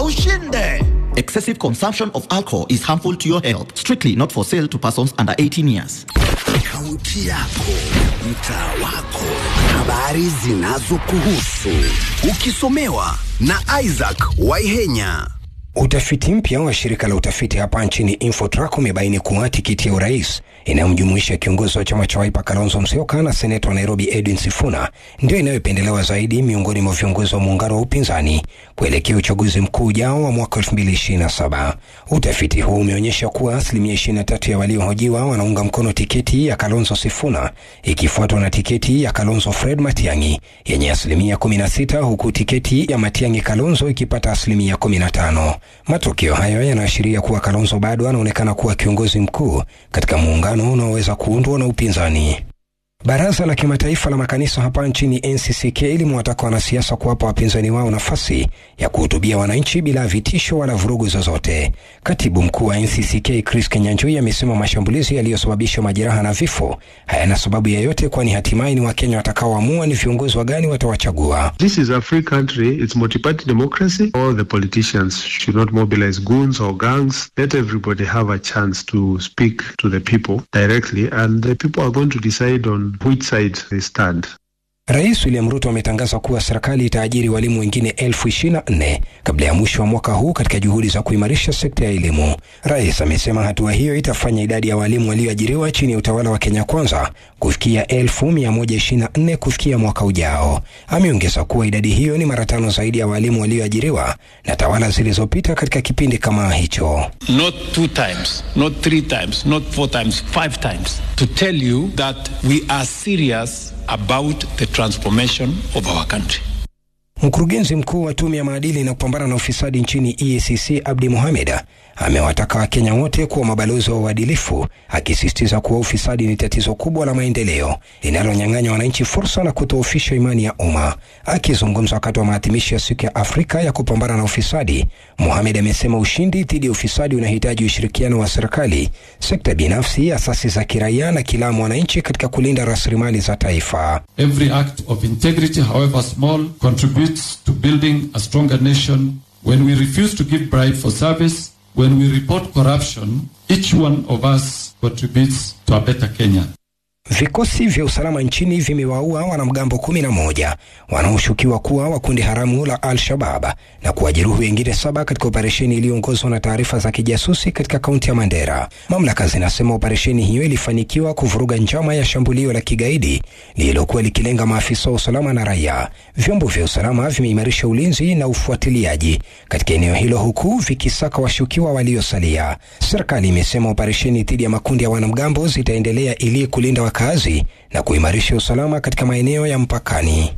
na ushinde. Excessive consumption of alcohol is harmful to your health. Strictly not for sale to persons under 18 years. Kaunti yako, mtaa wako, habari zinazokuhusu, ukisomewa na Isaac Waihenya. Utafiti mpya wa shirika la utafiti hapa nchini Infotrack umebaini kuwa tikiti ya urais inayomjumuisha kiongozi wa chama cha Wiper Kalonzo Musyoka na seneta wa Nairobi Edwin Sifuna ndio inayopendelewa zaidi miongoni mwa viongozi wa muungano wa upinzani kuelekea uchaguzi mkuu ujao wa mwaka 2027. Utafiti huu umeonyesha kuwa asilimia 23 ya waliohojiwa wanaunga mkono tiketi ya Kalonzo Sifuna ikifuatwa na tiketi ya Kalonzo Fred Matiang'i yenye asilimia 16 huku tiketi ya Matiang'i Kalonzo ikipata asilimia 15. Matokeo hayo yanaashiria kuwa Kalonzo bado anaonekana kuwa kiongozi mkuu katika muungano unaoweza kuundwa na upinzani. Baraza la Kimataifa la Makanisa hapa nchini NCCK limewataka wanasiasa kuwapa wapinzani wao nafasi ya kuhutubia wananchi bila vitisho wala vurugu zozote. Katibu mkuu wa NCCK Chris Kenyanjui amesema mashambulizi yaliyosababisha majeraha na vifo hayana sababu yoyote, kwani hatimaye ni Wakenya watakaoamua ni viongozi wa gani watawachagua. This is a free country. It's multi-party democracy. All the politicians should not mobilize goons or gangs. Let everybody have a chance to speak to the people directly, and the people are going to decide on which side they stand. Rais William Ruto ametangaza kuwa serikali itaajiri walimu wengine elfu ishirini na nne kabla ya mwisho wa mwaka huu katika juhudi za kuimarisha sekta ya elimu. Rais amesema hatua hiyo itafanya idadi ya walimu walioajiriwa chini ya utawala wa Kenya Kwanza kufikia elfu mia moja ishirini na nne kufikia mwaka ujao. Ameongeza kuwa idadi hiyo ni mara tano zaidi ya walimu walioajiriwa na tawala zilizopita katika kipindi kama hicho. not two times, not three times, not four times, five times, to tell you that we are serious about the transformation of our country. Mkurugenzi mkuu wa tume ya maadili na kupambana na ufisadi nchini EACC Abdi Mohamed amewataka Wakenya wote kuwa mabalozi wa uadilifu, akisisitiza kuwa ufisadi ni tatizo kubwa la maendeleo linalonyang'anya wananchi fursa na kutoofisha imani ya umma. Akizungumza wakati wa maadhimisho ya siku ya Afrika ya kupambana na ufisadi, Mohamed amesema ushindi dhidi ya ufisadi unahitaji ushirikiano wa serikali, sekta binafsi, asasi za kiraia na kila mwananchi katika kulinda rasilimali za taifa. Every act of integrity, however small, contributes to building a stronger nation. When we refuse to give bribe for service, when we report corruption, each one of us contributes to a better Kenya. Vikosi vya usalama nchini vimewaua wanamgambo kumi na moja wanaoshukiwa kuwa wa kundi haramu la Al-Shabab na kuwajeruhi wengine saba katika operesheni iliyoongozwa na taarifa za kijasusi katika kaunti ya Mandera. Mamlaka zinasema operesheni hiyo ilifanikiwa kuvuruga njama ya shambulio la kigaidi lililokuwa likilenga maafisa wa usalama na raia. Vyombo vya usalama vimeimarisha ulinzi na ufuatiliaji katika eneo hilo huku vikisaka washukiwa waliosalia. Serikali imesema operesheni dhidi ya makundi ya wanamgambo zitaendelea ili kulinda wakazi na kuimarisha usalama katika maeneo ya mpakani.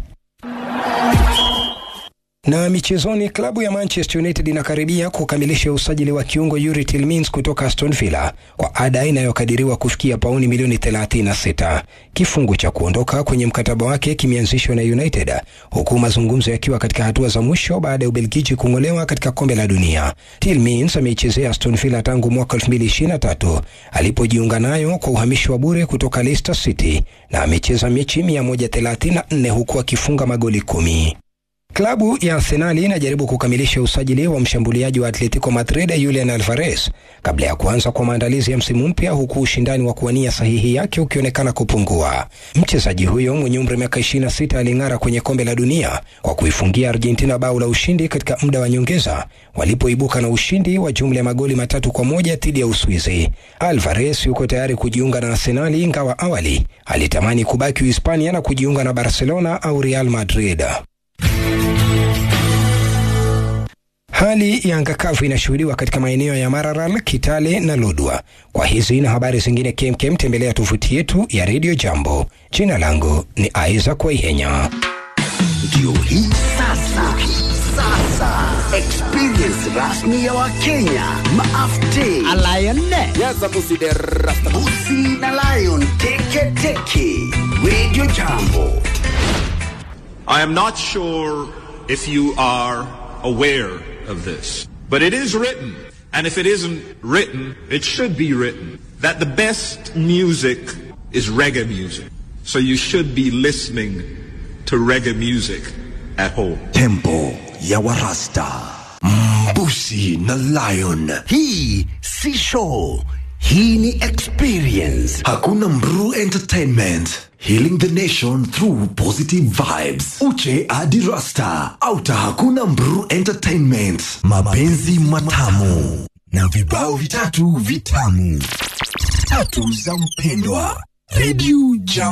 Na michezoni, klabu ya Manchester United inakaribia kukamilisha usajili wa kiungo Yuri Tillmans kutoka Aston Villa kwa ada inayokadiriwa kufikia pauni milioni 36. Kifungu cha kuondoka kwenye mkataba wake kimeanzishwa na United huku mazungumzo yakiwa katika hatua za mwisho baada ya Ubelgiji kung'olewa katika kombe la dunia. Tillmans ameichezea Aston Villa tangu mwaka 2023 alipojiunga nayo kwa uhamisho wa bure kutoka Leicester City na amecheza mechi 134 huku akifunga magoli kumi. Klabu ya Arsenali inajaribu kukamilisha usajili wa mshambuliaji wa Atletico Madrid Julian Alvarez kabla ya kuanza kwa maandalizi ya msimu mpya, huku ushindani wa kuwania sahihi yake ukionekana kupungua. Mchezaji huyo mwenye umri wa miaka 26 aling'ara kwenye kombe la dunia kwa kuifungia Argentina bao la ushindi katika muda wa nyongeza walipoibuka na ushindi wa jumla ya magoli matatu kwa moja dhidi ya Uswizi. Alvarez yuko tayari kujiunga na Arsenali, ingawa awali alitamani kubaki Uhispania na kujiunga na Barcelona au Real Madrid. Hali ya anga kavu inashuhudiwa katika maeneo ya Maralal, Kitale na Lodwa. Kwa hizi na habari zingine kemkem, tembelea tovuti yetu ya Radio Jambo. Jina langu ni Isaac Waihenya. Ndio hii sasa, sasa experience rasmi ya Wakenya maafte Busi na Lion teke teke. Radio Jambo. I am not sure if you are aware of this, but it is written, and if it isn't written, it should be written, that the best music is reggae music. So you should be listening to reggae music at home. Tempo ya Warasta. Mbusi na Lion. Hii si show. Hii ni experience. Hakuna Mru Entertainment. Healing the nation through positive vibes. Uche hadi Rasta. Auta hakuna Mru Entertainment. Mapenzi matamu. Na vibao vitatu vitamu. Tatu za mpendwa. Radio Jam